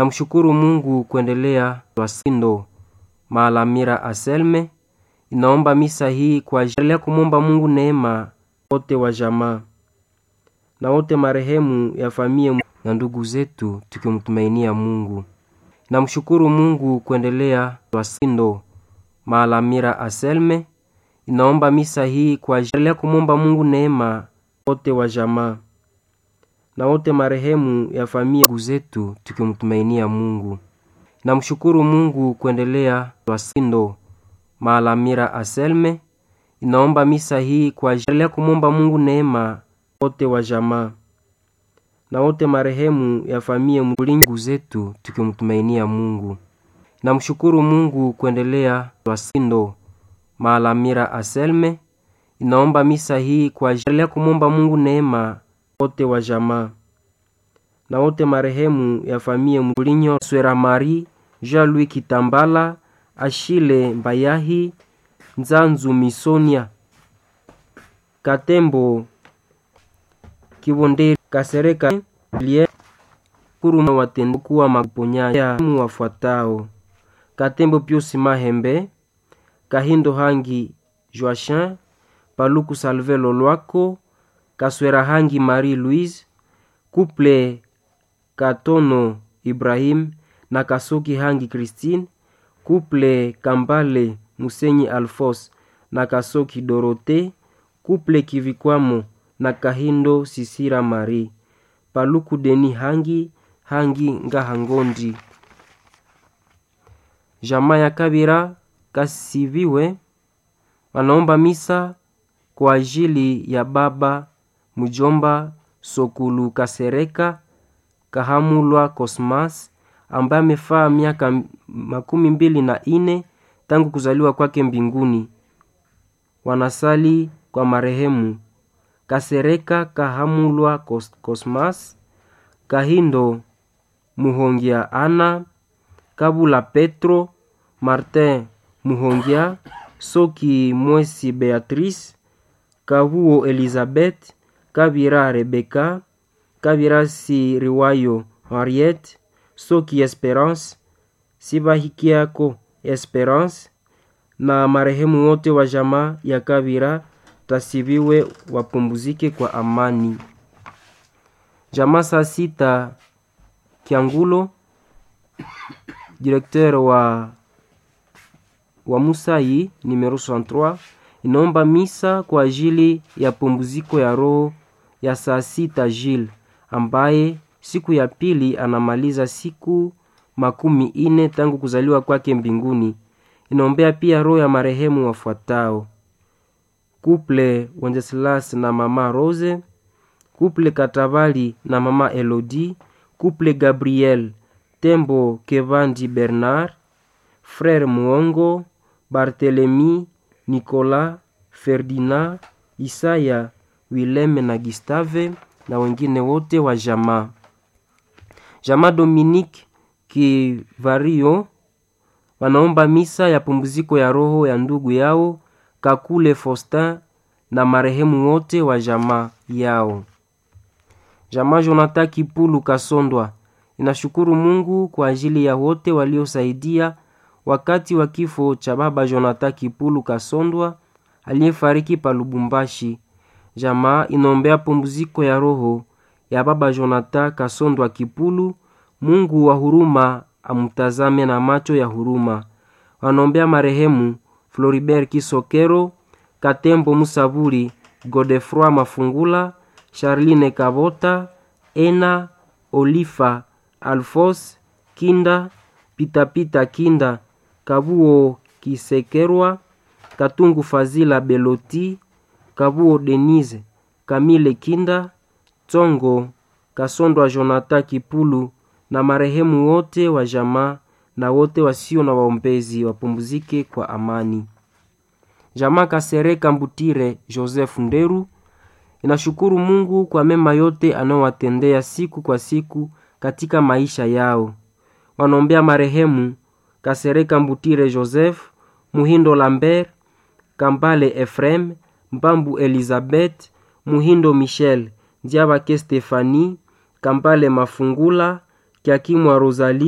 Namshukuru Mungu kuendelea Wasindo Maalamira Aselme inaomba misa hii kwa ajili ya kumwomba Mungu neema wote wa jamaa na wote marehemu ya familia na ndugu zetu tukimtumainia Mungu. Namshukuru Mungu kuendelea Wasindo Maalamira Aselme inaomba misa hii kwa ajili ya kumwomba Mungu neema wote wa jamaa na wote marehemu ya familia ndugu zetu tukimtumainia Mungu. Namshukuru Mungu kuendelea Wasindo Maalamira Aselme inaomba misa hii kwa ajili ya kumwomba Mungu neema wote wa jamaa na wote marehemu ya familia ndugu zetu tukimtumainia Mungu. Namshukuru Mungu kuendelea Wasindo Maalamira Aselme inaomba misa hii kwa ajili ya kumwomba Mungu neema wote wa jamaa na wote marehemu ya familia Mulinyo Swera Mari Jean-Louis Kitambala Ashile Mbayahi Nzanzu Misonia Katembo Kibonderi Kasereka Lie Kuruma watendo kuwa maponya wafuatao Katembo Piusi Mahembe Kahindo Hangi Joachin Paluku Salve Lolwako Kaswera Hangi Marie Louise Couple Katono Ibrahim na Kasoki Hangi Christine Couple Kambale Musenyi Alfos na Kasoki Dorote Couple Kivikwamo na Kahindo Sisira Marie Paluku Deni Hangi Hangi Ngahangondi Jamaa ya Kabira Kasiviwe wanaomba misa kwa ajili ya baba mjomba Sokulu Kasereka Kahamulwa Cosmas ambaye amefaa miaka makumi mbili na ine tangu kuzaliwa kwake mbinguni. Wanasali kwa marehemu Kasereka Kahamulwa Cosmas, Kahindo Muhongia Ana, Kabula Petro, Martin Muhongia, Soki Mwesi Beatrice, Kabuo Elizabeth, Kabira Rebeka, Kabira Siriwayo Henriette, Soki Esperance, Sibahikiako Esperance na marehemu wote wa jamaa ya Kabira tasibiwe wapumzike kwa amani. Jamaa saa sita Kiangulo, directeur wa wa Musai numero 63 inaomba misa kwa ajili ya pumziko ya roho ya saa sita Jil ambaye siku ya pili anamaliza siku makumi ine tangu kuzaliwa kwake mbinguni. Inaombea pia roho ya marehemu wafuatao: Couple Wenceslas na mama Rose, Couple Katabali na mama Elodie, Couple Gabriel Tembo Kevandi Bernard, Frère Muongo, Barthelemy, Nicolas, Ferdinand, Isaya, Wileme na Gustave na wengine wote wa jamaa. Jamaa Dominique Kivario wanaomba misa ya pumziko ya roho ya ndugu yao Kakule Faustin na marehemu wote wa jamaa yao. Jamaa Jonathan Kipulu Kasondwa inashukuru Mungu kwa ajili ya wote waliosaidia wakati wa kifo cha baba Jonathan Kipulu Kasondwa aliyefariki pa Lubumbashi. Jamaa inaombea pumziko ya roho ya baba Jonathan Kasondwa Kipulu. Mungu wa huruma amtazame na macho ya huruma. Wanaombea marehemu Floribert Kisokero, Katembo Musaburi, Godefroi Mafungula, Charline Kabota, Ena Olifa, Alfos Kinda, Pitapita Kinda, Kabuo Kisekerwa, Katungu Fazila Beloti, Kabuo Denise, Kamile Kinda, Tsongo Kasondwa Jonathan Kipulu na marehemu wote wa jamaa na wote wasio na waombezi wapumzike kwa amani. Jamaa Kasereka Mbutire Joseph Nderu inashukuru Mungu kwa mema yote anayowatendea siku kwa siku katika maisha yao. Wanaombea marehemu Kasereka Mbutire Joseph, Muhindo Lambert, Kambale Efrem, Mbambu Elizabeth, Muhindo Michel, Ndiabake Stefani, Kambale Mafungula, Kiakimwa Rosalie